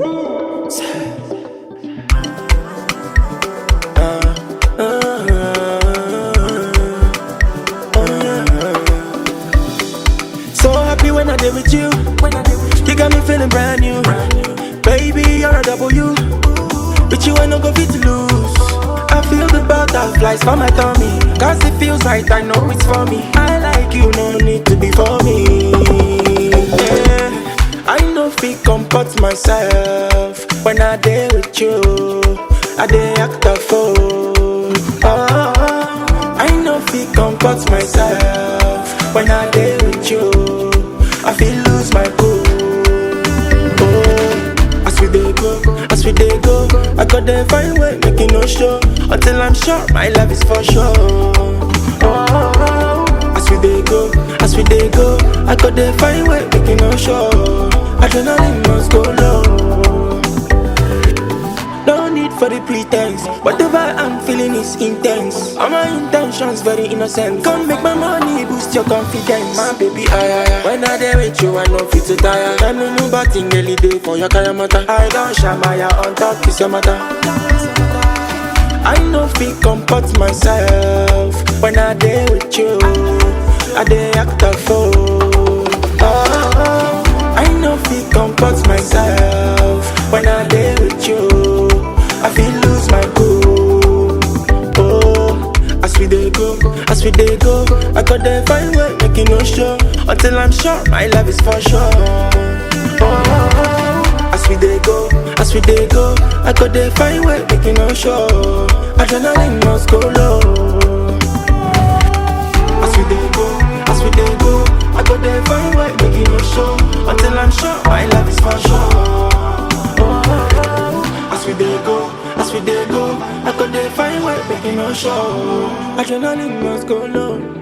So happy when I did with you. You got me feeling brand new. Baby, you're a W. With you, I no go fit lose. I feel the butterflies for my tummy. Cause it feels right, I know it's for me. I like you, no need to be for me. Yeah. I know fit comport myself when I day with you. I dey act a fool. Oh, I know fit comport myself when I day with you. I feel lose my cool. Oh, as we dey go, as we dey go, I got the fine way, make it no show until I'm sure my love is for sure. Oh, as we dey go, as we dey go, I got the fine way, make it no show. Adrenaline must go low. No need for the pretense. Whatever I'm feeling is intense. All my intentions very innocent. Come make my money boost your confidence. My baby, I, I, I. When I there with you, I know fit to tire. Tell me no bad thing, really day for your kaya mata. I don't shamaya on top, kiss your mata. I know fit comport myself when I there with you. I dey act a fool. Oh, I know fit comport myself when I there with you. I feel lose my cool. Oh, as we dey go, as we dey go, I got the fine way, making no show until I'm sure my love is for sure. Oh, as we dey go, as we dey go, I got the fine way, making no show. Adrenaline must go low. As we dey go, as we dey go, I got the fine way, making no show until I'm sure my love is for sure. As we dey go, as we dey go, I got the fine way, making no show. Adrenaline must go low.